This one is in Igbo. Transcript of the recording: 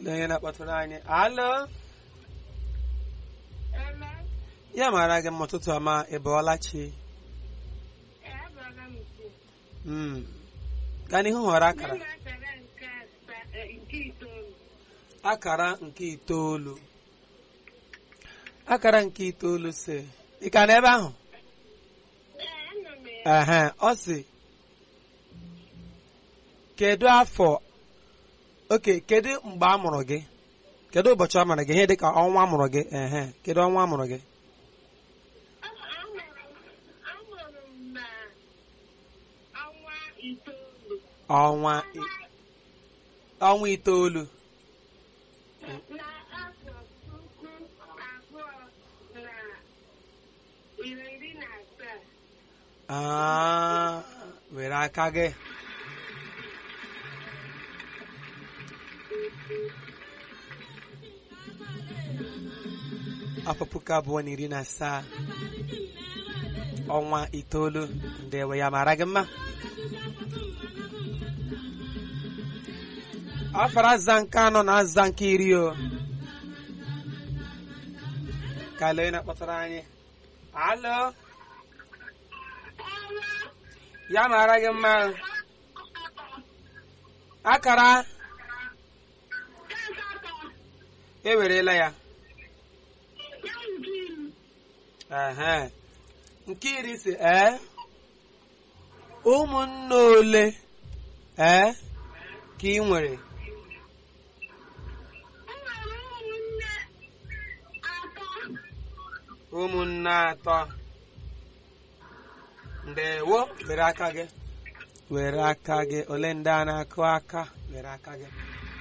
lee onye na-akpọtụrụ anyị alo ya mara gị mma ụtụtụ ọma ị bọọla chi Mm. gaa n'ihu họrọ akara akara nke itoolu akara nke itoolu si ị ka n'ebe ahụ ehe ọ si kedu afọ oke kedu mgbe a mụrụ gị kedu ụbọchị a mụrụ gị ihe dịka ọnwa a mụrụ gị ehe kedu ọnwa a mụrụ gị ọnwa i- ọnwa itoolu Ah, were aka gị afọ puku abụọ na iri na asaa ọnwa itoolu ndewe ya mara gị mma afara aza nke anọ na aza nke iri o ka lee na-akpọtara anyị alo ya mara gị mma akara ewerela ya ehe nke iri si ee ụmụnne ole ee ka ị nwere ụmụnne atọ ndewo were aka gị were aka gị ole ndị a na-akụ aka were aka gị